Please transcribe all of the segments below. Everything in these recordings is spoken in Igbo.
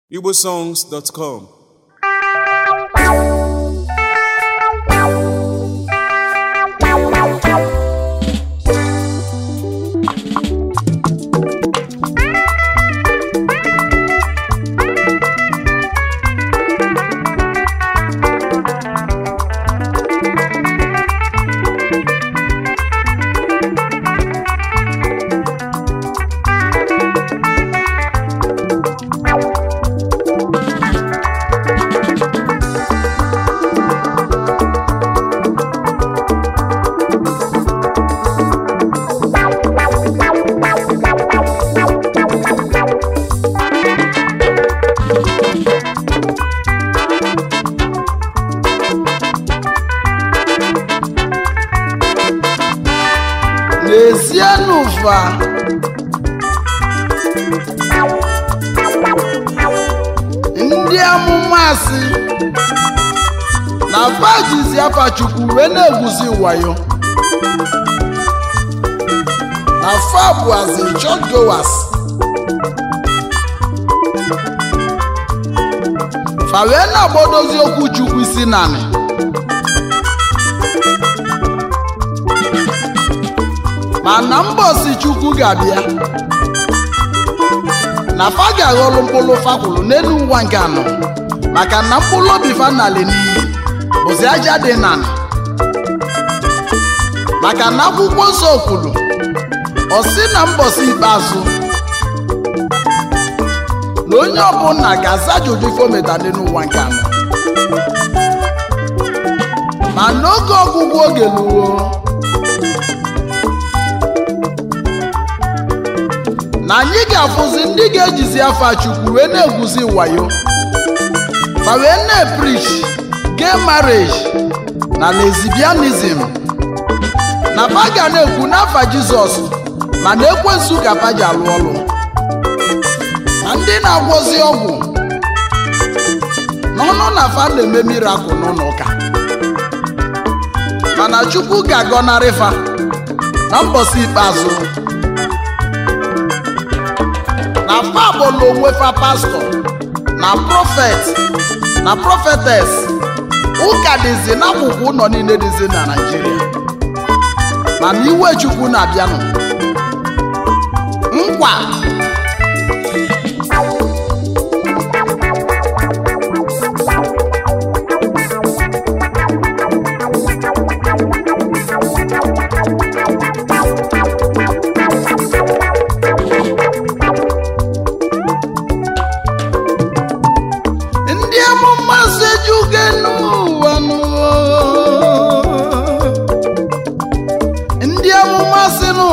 igbosongs.com n'ezienụ ụfa ndị amụma asị na fajizi afa chukwu wee na-egwuzi wayo na fa bụazi church goers fa wee na-agbadozi okwu chukwu isi nanị mana mbọsi chukwu ga-abịa na fa ga-aghọrọ mkpụrụ fakwụrụ n'elu ụwa nke anọ maka na mkpụrụ obi fanali n'iyi bụzi aja dị nanị maka na akwụkwọ nsọ kwuru ọ sị na mbọsi ikpeazụ na onye ọbụla ga-aza ajụjụ ife o metara n'elu ụwa nke anọ ma n'oge ọgwụgwụ oge luo na anyị ga-afụzi ndị ga-ejizi afa chukwu wee na-egwuzi wayo ma wee na-eprish gay marriage na lesbianism na pa ga na-ekwu n'afa jizọs ma na ekwensu ka pa ji alụ ọlụ na ndị na-agwọzi ọgwụ n'ọnụ na fa na-eme mirakụl n'ụlọ ụka mana chukwu ga-agọnarị fa na mbọsị ikpeazụ na fabụlụ onwe fa pastọ na prọfet na prọfetes ụka dịzi n'akwụkwọ ụlọ niile dịzi na naijiria mana iwe chukwu na-abịanụ nkwa ndị amụma sejuge n'ụwa n'ụwa ndị amụma sinụ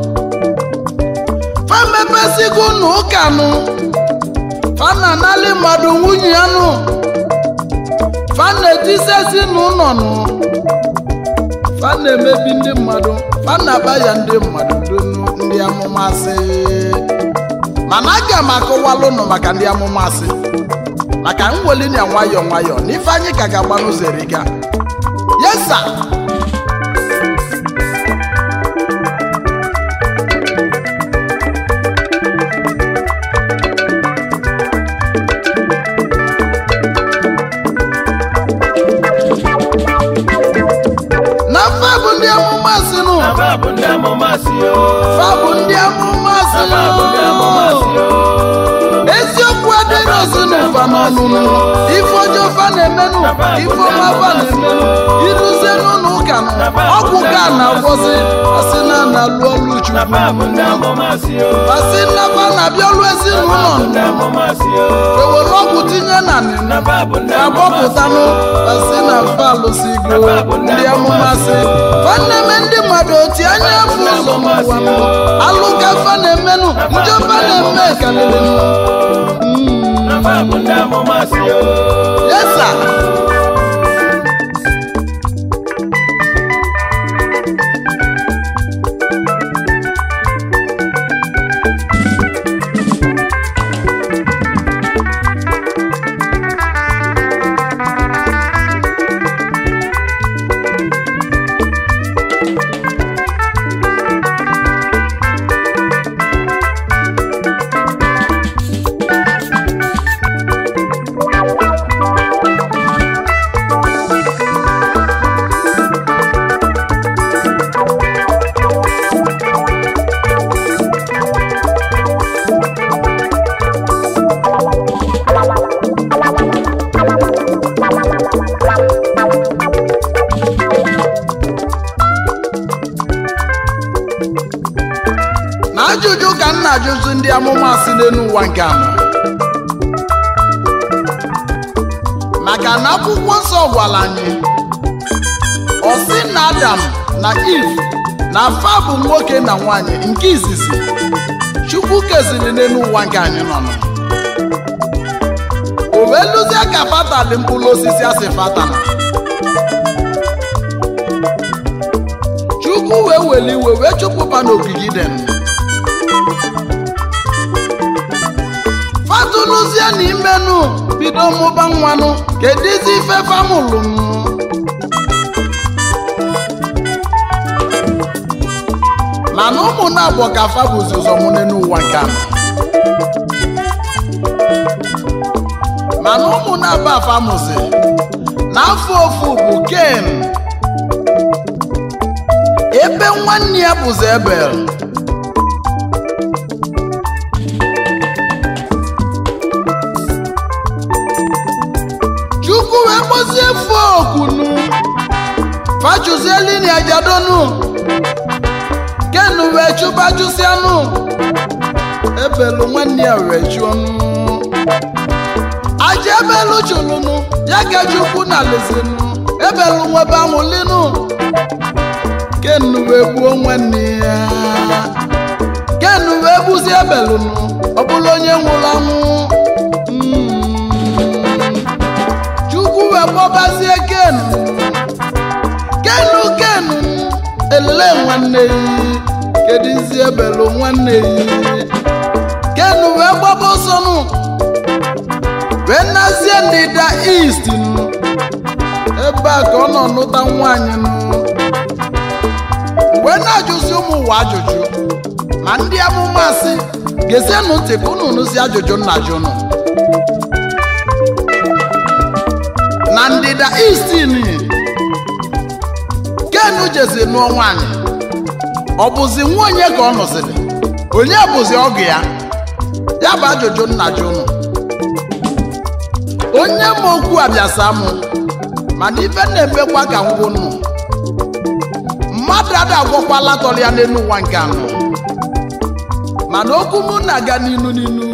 fa mepesigo n'ụka nụ fa na-anali mmadụ nwunye ya nụ fa na-etisesi n'ụlọ nụ fa na-emebi ndị mmadụ fa na-aba ya ndị mmadụ donu ndị amụma sị mana aga m akọwalụ nụ maka ndị amụma sị maka mweli na nwayọọ nwayọọ na ife anyị ka ga-agba n'ụzọ eriga yesa na fa bụ ndị amụma si nụ Aba bụ ndị amụma si o. fa bụ ndị amụma si Aba bụ ndị amụma si nụ o. eziokwu adịghị ozi n'ụfa n'ọnụnụ ife ọjọọ fa na-emenụ ife ọma fa na-emenụ iruzie n'ụlọ ụka nụ ọgwụ ka na-agwọzi asị na na-alụ ọlụ Aba bụ ndị chukwu amụma si o. asị nnafa na-abịa ọlụ ezinụlọ Aba bụ ndị amụma si o. ewere ọgwụ tinye na nịnụ Aba bụ ndị amụma si agbọpụtanụ o. asị na mfa alụsigo ndị amụma sị nwanne me ndị mmadụ oti anya afọ ụzọ n'ụwa nụ alụka fa na-emenụ njọba na-eme kalịrị Aba bụ ndị amụma si o. yesa na-ajụzi ndị amụma si n'elu ụwa nke anọ maka na akwụkwọ nsọ gwara anyị ọ sị na adam na eve na afa bụ nwoke na nwanyị nke izizi chukwu keziri n'elu ụwa nke anyị nọ nọ o wee lụzie ka fatali mkpụrụ osisi asị fatana chukwu wee weli iwe wee chụpụba n'ogige den fatuluzie na imenu bido mụba nwanụ kedizi ife famụlụnụ mana ụmụnne abụọ ka fa bụzi ụzọ mụne n'ụwa nke a mana ụmụnne abụọ afa mụzi n'afọ ofu bụ ken ebe nwanne ya bụzi ebel chukwu wee kpọzie fokunu fachụzielini ajadonu ken wee chụbajụsianụ ebelu nwanne ya wee chụọnụ aja ebelu chụlụnụ ya ka chukwu na lezinu ebelu nwebe anwụlinu ken wee gbuo nwanne ya ken wee gbuzie ebelunu ọ bụla onye nwụrụ anwụ Mm. chukwu wee kpọbazie ken kenu kenu elele nwanne yi kedizi ebelu nwanne yi kenu wee gbaba ọsọnụ wee nazie ndịda east nụ ebe a ka ọ nọ nụta nwaanyị nụ wee na-ajụzi ụmụ ụwa ajụjụ ma ndị amụma sị gezienụ ntị ka unu nụzi ajụjụ nna jụnụ na ndịda east nị kenu jezi nụọ nwaanyị ọ bụzi nwa onye ka ọ nụsịrị onye bụzi ọgụ ya ya bụ ajụjụ nna jụnụ onye ma okwu abịasa mụ mana ife na-emekwa ka ngwụ nụ mmadụ ada agwọkwala tọrọ ya n'elu ụwa nke anọ mana okwu mụ na-aga n'inu n'inu